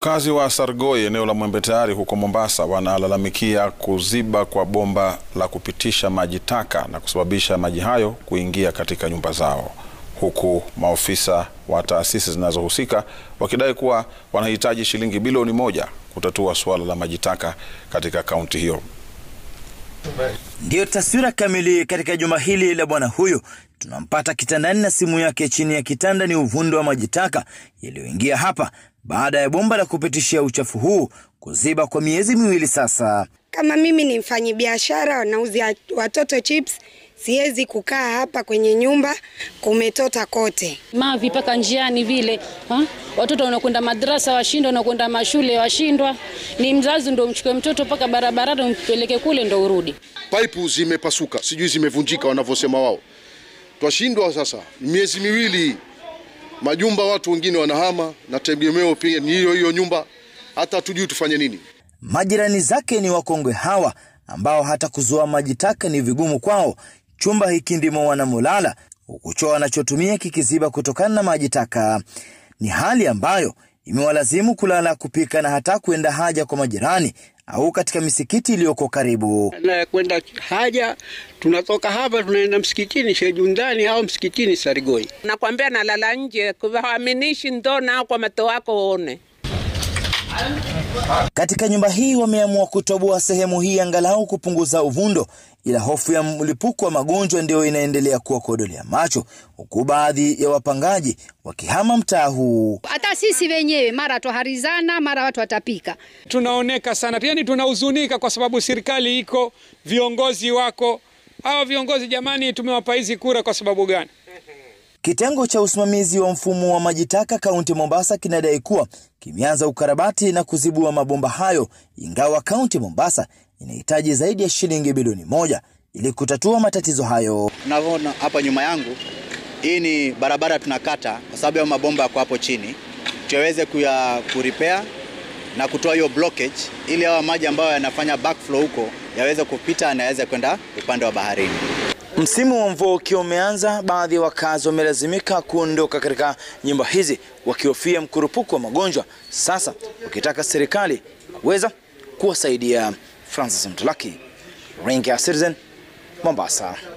Wakazi wa Sargoi eneo la Mwembe Tayari huko Mombasa wanalalamikia kuziba kwa bomba la kupitisha maji taka na kusababisha maji hayo kuingia katika nyumba zao, huku maofisa wa taasisi zinazohusika wakidai kuwa wanahitaji shilingi bilioni moja kutatua suala la maji taka katika kaunti hiyo. Ndiyo taswira kamili katika juma hili la bwana huyu. Tunampata kitandani na simu yake chini ya kitanda ni uvundo wa maji taka yaliyoingia hapa baada ya bomba la kupitishia uchafu huu kuziba kwa miezi miwili sasa. Kama mimi ni mfanyibiashara wanauzia watoto chips, siwezi kukaa hapa kwenye nyumba, kumetota kote. mavi mpaka njiani vile ha? Watoto wanakwenda madrasa washindwa, wanakwenda mashule washindwa. Ni mzazi ndo umchukue mtoto mpaka barabarani umpeleke kule ndo urudi. Paipu zimepasuka, sijui zimevunjika wanavyosema wao. Twashindwa sasa, miezi miwili majumba, watu wengine wanahama na tegemeo pia ni hiyo hiyo nyumba, hata hatujui tufanye nini. Majirani zake ni wakongwe hawa ambao hata kuzoa maji taka ni vigumu kwao. Chumba hiki ndimo wanamolala huku choo wanachotumia kikiziba kutokana na maji taka. Ni hali ambayo imewalazimu kulala, kupika na hata kuenda haja kwa majirani au katika misikiti iliyoko karibu. na kwenda haja, tunatoka hapa tunaenda msikitini Shejundani au msikitini Sarigoi. Nakwambia nalala nje, kuwaaminishi ndo nao kwa mato wako uone. Katika nyumba hii wameamua kutoboa sehemu hii angalau kupunguza uvundo, ila hofu ya mlipuko wa magonjwa ndio inaendelea kuwa kodolea macho, huku baadhi ya wapangaji wakihama mtaa huu. hata sisi wenyewe mara twaharizana, mara watu watapika. tunaoneka sana, yani tunahuzunika kwa sababu serikali iko, viongozi wako. Hawa viongozi jamani, tumewapa hizi kura kwa sababu gani? Kitengo cha usimamizi wa mfumo wa maji taka kaunti Mombasa kinadai kuwa kimeanza ukarabati na kuzibua mabomba hayo, ingawa kaunti Mombasa inahitaji zaidi ya shilingi bilioni moja ili kutatua matatizo hayo. Unavyoona hapa nyuma yangu, hii ni barabara tunakata kwa sababu ya mabomba yako hapo chini, tuweze kuya kurepair na kutoa hiyo blockage, ili hawa maji ambayo yanafanya backflow huko yaweze kupita na yaweze kwenda upande wa baharini. Msimu wa mvua ukiwa umeanza, baadhi ya wakazi wamelazimika kuondoka katika nyumba hizi wakihofia mkurupuko wa magonjwa, sasa wakitaka serikali kuweza kuwasaidia. Francis Mtulaki, Ringa Citizen, Mombasa.